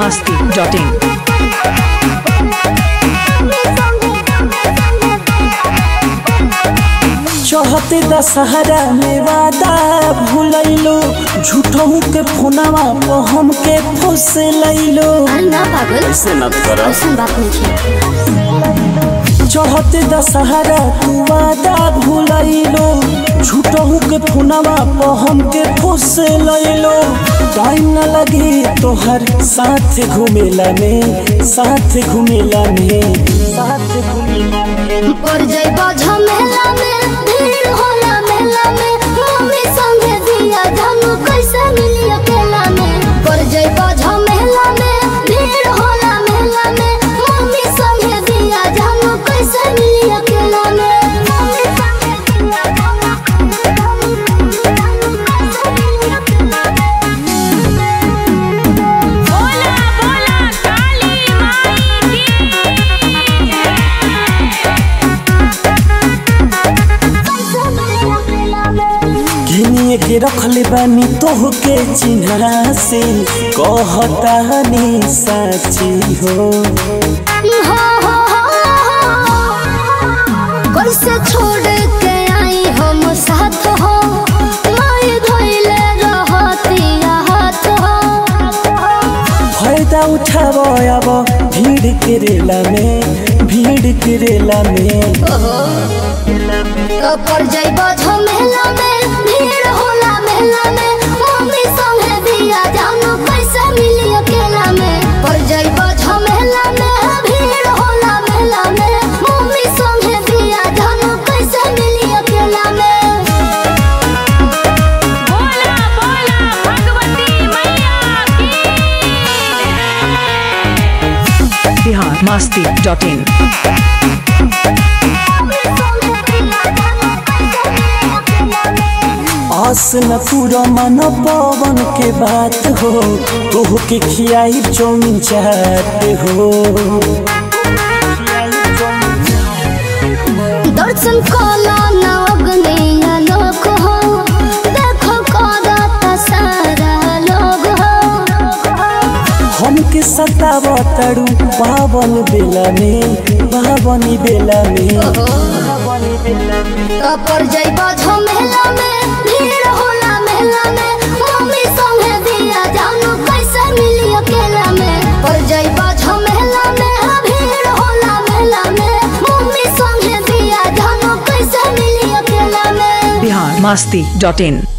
biharmasti.in चढ़ते दशहरा में वादा भूलैलो झूठहू के फोनवा पर हमके फुस लैलो अरे ना पागल ऐसे मत कर ऐसा बात नहीं है चढ़ते दशहरा तू वादा भूलैलो झूठहू के फोनवा पर हमके फुस लैलो टाइम न लगे तोहर साथ घूमेला में साथ घूमेला में साथ घूमेला में पर जइबो झमेला में भीड़ होला मेला में मम्मी संगे दिया जानू कैसे मिली अकेला में पर जइबो झमेला में भीड़ होला मेला में मम्मी संगे दिया जानू कैसे मिली अकेला में मम्मी संगे दिया जानू कैसे मिली अकेला बोला बोला काली माई गिनिए के रखले बानी तोह के चिन्हा से कहतानी साची हो हो हो हो कैसे छोड़ के आई हम साथ हो माई धोइले रहतिया हाथ हो फायदा उठाव अब भीड़ के रेला में भीड़ के रेला में तो पर जइबो झमेला में भीड़ होला मेला में मम्मी संगे दिया जानू कैसे मिली अकेला में पर जइबो झमेला में भीड़ होला मेला में मम्मी संगे दिया जानू कैसे मिली अकेला में बोला बोला भगवती मैया की biharmasti.in आस न पूरा मन पवन के बात हो तोह के खियाई चौमिन चाट हो दर्शन कला नवग्नि लोक हो देखो करत सारा लोग हो हमके सताव तड़ू पावन बेला में पावन बेला में पर जइबो झमेला में भीड़ होला मेला में मम्मी संगे दिया जानू कैसे मिली अकेला में पर जइबो झमेला में भीड़ होला मेला में मम्मी संगे दिया जानू कैसे मिली अकेला में biharmasti.in